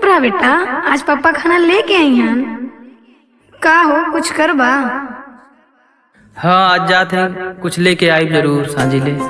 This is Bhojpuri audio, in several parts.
रहा बेटा आज पापा खाना लेके आई हन का हो कुछ करबा हाँ आज जाते हैं कुछ लेके आई जरूर सांझी ले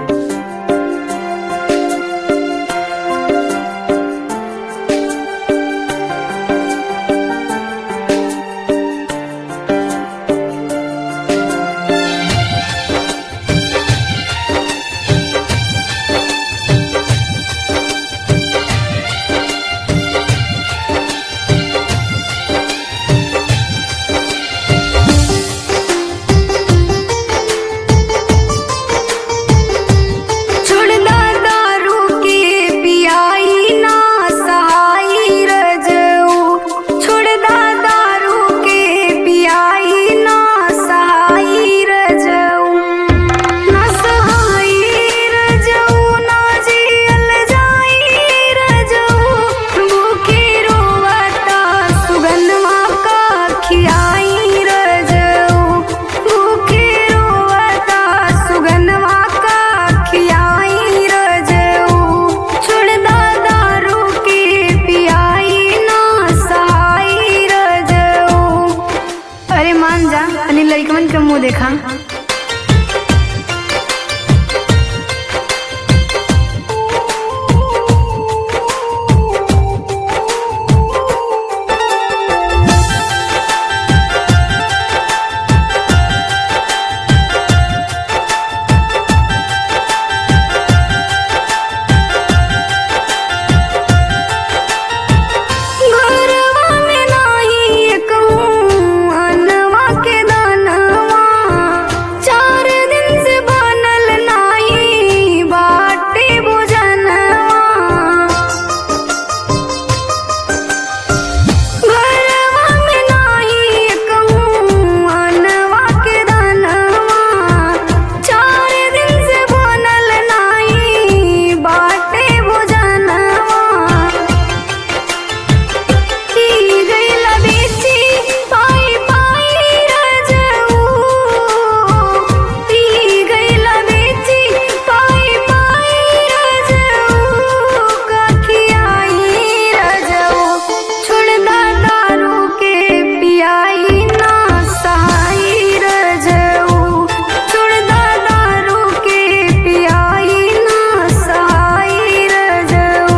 छोड़दा दारू के पियाई ना सहाई रजऊ छोड़दा दारू के पियाई ना सहाई रजऊ ना सहाई रजऊ ना जियल जाई रजऊ भूखे रोवता सुगंधवा का खियाई रजऊ भूखे रोवता सुगंधवा का खियाई रजऊ छोड़दा दारू के पियाई ना सहाई रजऊ अरे मान जा अली लड़कमन के मुंह देखा घरवा में नाही कहूँ अनवा के दानवा चार दिन से बनल नाही बाटे भोजनवा घरवा में नाही कहूँ अनवा के दानवा चार दिन से बनल नाही बाटे भोजनवा की गईला बेची पाई पाई रजऊ की गईला बेची पाई पाई रजऊ काखी आई रजऊ छोड़दा दारू के पियाई ना सहाई रजऊ छोड़दा दारू के पियाई ना सहाई रजऊ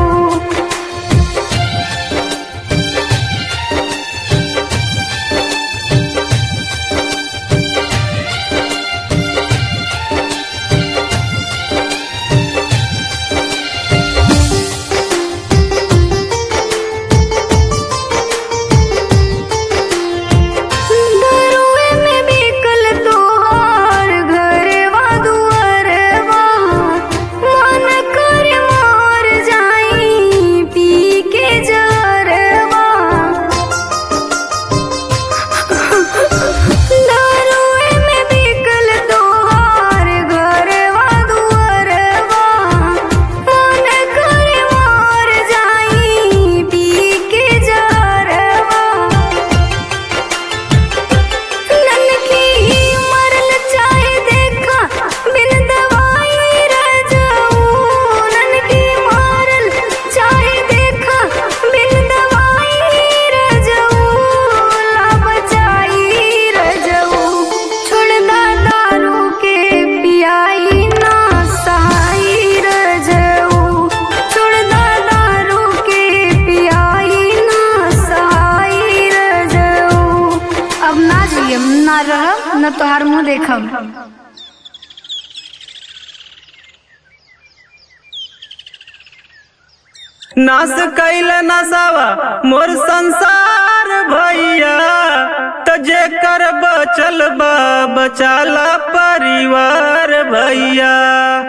दरुए में बिकल तोहार घरवा दुअरवा मन कर मार जाई पी के जरवा दरुए में बिकल तोहार घरवा दुअरवा मन कर मार जाई पी के जरवा ननकी मरल चाहे देखा बिन दवाई रजऊ ननकी मरल चाहे देखा बिन दवाई रजऊ ला बचाई रजऊ छोड़दा दारू के पियाई ना सहाई रजऊ छोड़दा दारू के पियाई ना सहाई रजऊ अब ना जियम ना रहब न तोहार मुंह देखब नास कैल नसावा मोर संसार भैया त जेकर बचल बा बचाला परिवार भैया